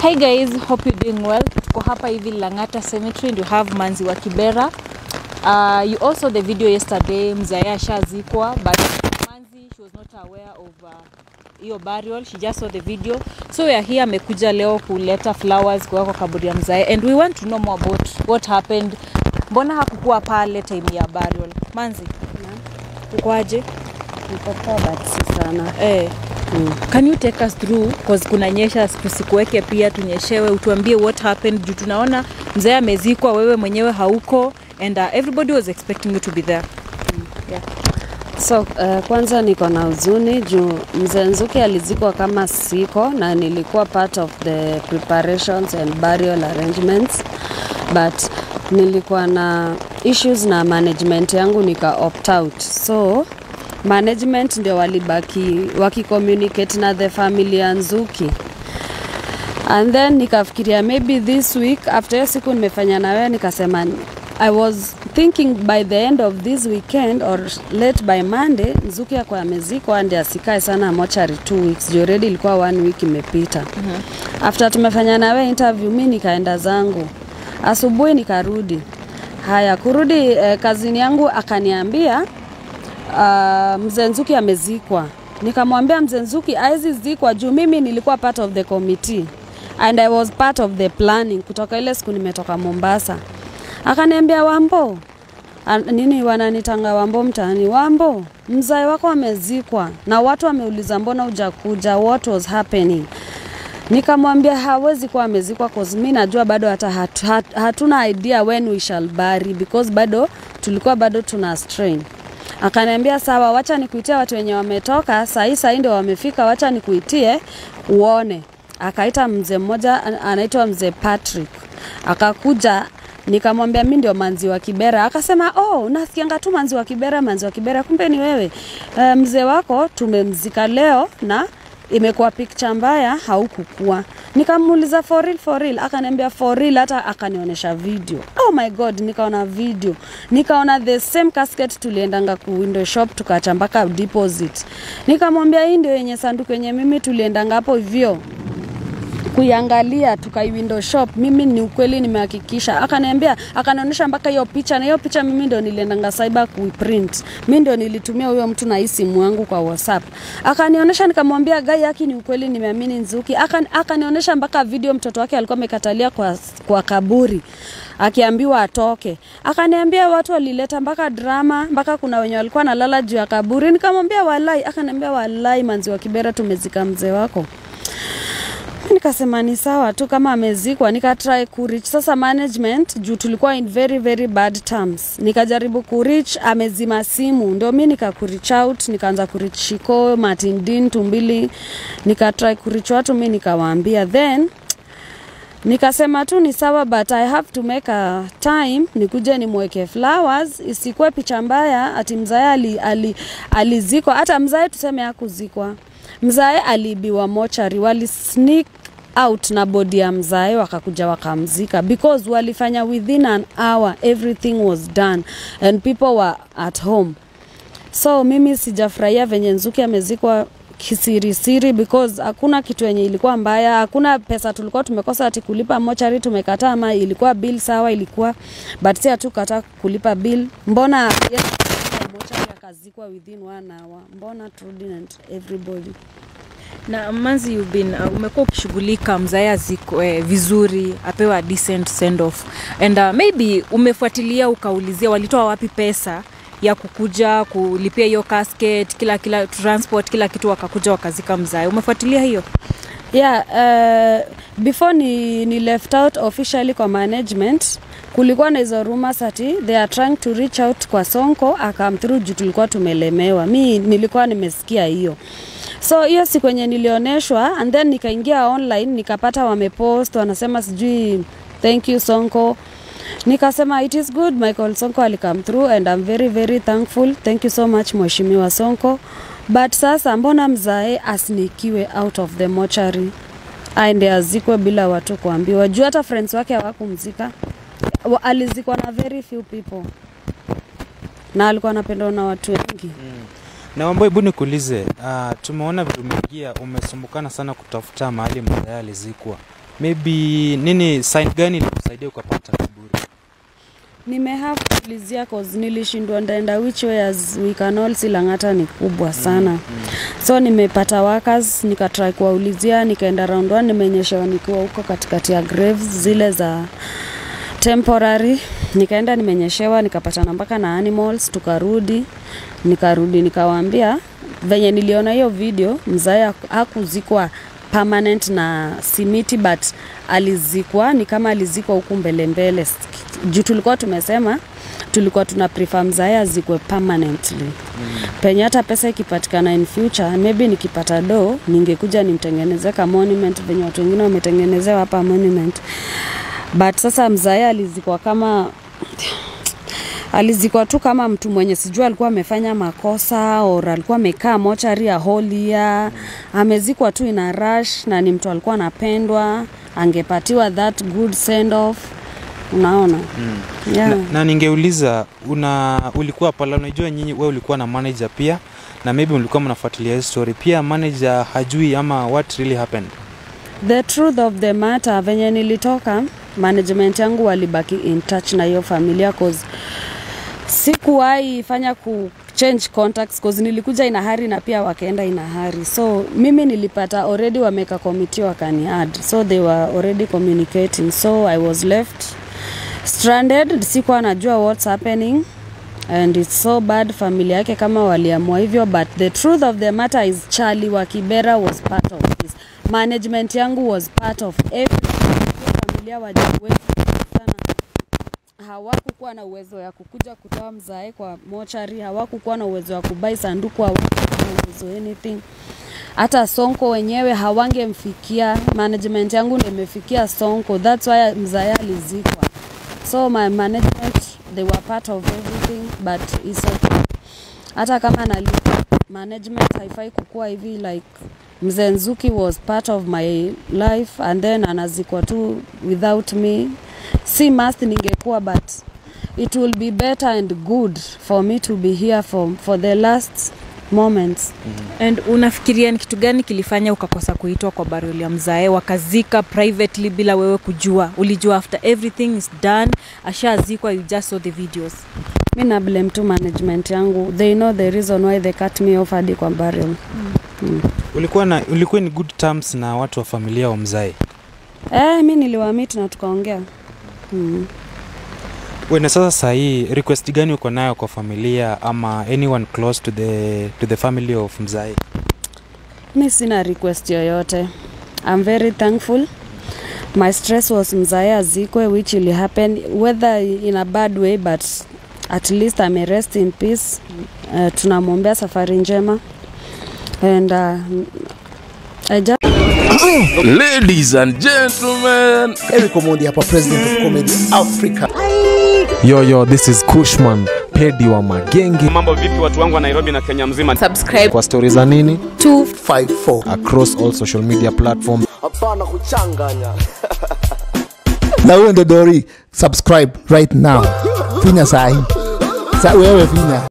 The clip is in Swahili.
Hi guys, hope you're doing well. Tuko hapa hivi Lang'ata Cemetery and you have Manzi wa Kibera. Uh, you also the video yesterday mzae ashazikwa but Manzi she was not aware of uh, hiyo burial. She just saw the video. So we are here amekuja leo kuleta flowers kwa kwa kaburi ya mzae and we want to know more about what happened. Mbona hakukuwa pale time ya burial? Manzi, ukwaje? Niko poa but si sana. Eh, can you take us through cause kuna nyesha tusikuweke pia tunyeshewe utuambie what happened juu tunaona mzee amezikwa wewe mwenyewe hauko and uh, everybody was expecting you to be there So uh, kwanza niko na huzuni juu mzee Nzuki alizikwa kama siko na nilikuwa part of the preparations and burial arrangements but nilikuwa na issues na management yangu nika opt out so management ndio walibaki wakicommunicate na the family ya Nzuki and then nikafikiria maybe this week after hiyo siku nimefanya na wewe nikasema I was thinking by the end of this weekend or late by Monday Nzuki akwa amezikwa ndi asikae sana mochari two weeks juu already ilikuwa one week imepita mm-hmm. after tumefanya na wewe interview mi nikaenda zangu asubuhi nikarudi haya kurudi eh, kazini yangu akaniambia uh, mzee Nzuki amezikwa. Nikamwambia mzee Nzuki hawezi zikwa juu mimi nilikuwa part of the committee and I was part of the planning kutoka ile siku nimetoka Mombasa. Akaniambia Wambo, An- nini wananitanga Wambo mtaani, Wambo, mzai wako amezikwa na watu wameuliza mbona hujakuja, what was happening? Nikamwambia hawezi kuwa amezikwa cause mi najua bado hata hat, hat, hatuna idea when we shall bury because bado tulikuwa bado tuna strain. Akaniambia sawa, wacha nikuitie watu wenye wametoka sahii, sahii ndio wamefika, wacha nikuitie uone. Akaita mzee mmoja an- anaitwa mzee Patrick, akakuja nikamwambia mi ndio manzi wa Kibera. Akasema oh, nasikianga tu manzi wa Kibera, manzi wa Kibera, kumbe ni wewe. E, mzee wako tumemzika leo na imekuwa picture mbaya, haukukua. Nikamuuliza for real, for real, akaniambia for real, hata akanionyesha video. Oh my god, nikaona video, nikaona the same casket tuliendanga ku window shop tukaacha mpaka deposit. Nikamwambia hii ndio yenye sanduku yenye mimi tuliendanga hapo hivyo kuiangalia tukai window shop mimi ni ukweli nimehakikisha akaniambia akanionyesha mpaka hiyo picha na hiyo picha mimi ndio niliendanga cyber kuiprint mimi ndio nilitumia huyo mtu na hii simu yangu kwa whatsapp akanionyesha nikamwambia gai yake ni ukweli nimeamini nzuki Akan- akanionyesha mpaka video mtoto wake alikuwa amekatalia kwa, kwa kaburi akiambiwa atoke akaniambia watu walileta mpaka drama mpaka kuna wenye walikuwa nalala juu ya kaburi nikamwambia walai akaniambia walai manzi wa kibera tumezika mzee wako nikasema ni sawa tu kama amezikwa nikatry kurich sasa management juu tulikuwa in very very bad terms nikajaribu kurich amezima simu ndio mi nikakurich out nikaanza kurich shiko martin din tumbili nikatry kurich watu mi nikawaambia then nikasema tu ni sawa but i have to make a time nikuje nimweke flowers isikuwe picha mbaya ati mzae ali, ali, alizikwa hata mzae tuseme hakuzikwa mzae aliibiwa mochari wali sneak out na bodi ya mzae wakakuja wakamzika because walifanya within an hour everything was done and people were at home so mimi sijafurahia venye nzuki amezikwa kisirisiri because hakuna kitu yenye ilikuwa mbaya hakuna pesa tulikuwa tumekosa ati kulipa mochari tumekataa ama ilikuwa bill sawa ilikuwa but si hatukataa kulipa bill mbona yeye mochari akazikwa within one hour mbona Trudy and everybody na manzi you've been uh, umekuwa ukishughulika mzae azikwe vizuri apewa a decent send off and uh, maybe umefuatilia ukaulizia walitoa wapi pesa ya kukuja kulipia hiyo casket kila kila transport kila kitu wakakuja wakazika mzae umefuatilia hiyo yeah uh, before ni, ni left out officially kwa management kulikuwa na hizo rumors ati they are trying to reach out kwa sonko akam through juu tulikuwa tumelemewa mi nilikuwa nimesikia hiyo so hiyo siku yenye nilioneshwa and then nikaingia online nikapata wamepost wanasema sijui thank you sonko nikasema it is good michael sonko alikam through and i'm very very thankful thank you so much mheshimiwa sonko but sasa mbona mzae asnikiwe out of the mochari aende azikwe bila watu kuambiwa juu hata friends wake hawakumzika Wa- alizikwa na very few people na alikuwa anapendwa na watu wengi Na Wambo, hebu nikuulize, uh, tumeona vile umeingia, umesumbukana sana kutafuta mahali mzee alizikwa. maybe nini sign gani ilikusaidia ukapata kiburi nimehave kulizia cause nilishindwa ndaenda which way as we can all see Lang'ata ni kubwa sana mm, mm. so nimepata workers nikatry kuwaulizia nikaenda round one nimeonyeshewa nikiwa huko katikati ya graves zile za temporary nikaenda nimenyeshewa nikapatana mpaka na animals tukarudi nikarudi nikawaambia venye niliona hiyo video mzae hakuzikwa permanent na simiti but alizikwa ni kama alizikwa huku mbele mbele juu tulikuwa tumesema tulikuwa tuna prefer mzae azikwe permanently mm. penye hata pesa ikipatikana in future maybe nikipata do ningekuja nimtengeneze ka monument venye watu wengine wametengenezewa hapa monument but sasa mzae alizikwa kama alizikwa tu kama mtu mwenye sijua alikuwa amefanya makosa or alikuwa amekaa mochari ya holia amezikwa tu ina rush na ni mtu alikuwa anapendwa angepatiwa that good send off unaona mm. yeah. na, na ningeuliza una ulikuwa pala unajua nyinyi wewe ulikuwa na manager pia na maybe mlikuwa mnafuatilia hii story pia manager hajui ama what really happened the truth of the matter venye nilitoka management yangu walibaki in touch na hiyo familia cause sikuwahi fanya ku change contacts cause nilikuja ina hari na pia wakaenda ina hari so mimi nilipata already wameka committee wakani add so they were already communicating so i was left stranded sikuwa najua what's happening and it's so bad familia yake kama waliamua hivyo but the truth of the matter is charlie wa kibera was part of this management yangu was part of everything Hiyo familia wajiwezi sana hawakukuwa na uwezo ya kukuja kutoa mzae kwa mochari hawakukuwa na uwezo wa kubai sanduku hawakukuwa na uwezo anything hata sonko wenyewe hawangemfikia management yangu ndio imefikia sonko thats why mzae alizikwa so my management they were part of everything but it's okay. hata kama nalipwa management haifai kukuwa hivi like mzee nzuki was part of my life and then anazikwa tu without me si must ningekuwa but it will be better and good for me to be here for, for the last moments and unafikiria ni kitu gani kilifanya ukakosa kuitwa kwa burial ya mzae wakazika privately bila wewe kujua ulijua after everything is done ashazikwa you just saw the videos mi na blame tu management yangu they know the reason why they cut me off hadi kwa burial mm. ulikuwa na ulikuwa in good terms na watu wa familia wa mzae eh, mi niliwamit na tukaongea mm. wena sasa sahii request gani uko nayo kwa familia ama anyone close to the, to the family of mzae mi sina request yoyote i'm very thankful my stress was mzae azikwe which will happen whether in a bad way but at least ame rest in peace uh, tunamwombea safari njema and uh, I just Ladies and gentlemen, Eric Omondi hapa, president of comedy Africa. Yo, yo, this is Kushman, pedi wa magenge. mambo vipi watu wangu wa nairobi na kenya mzima Kwa stori za nini 254 across all social media platforms. hapana kuchanganya na huyo ndo dori subscribe right now finya sahi sa wewe finya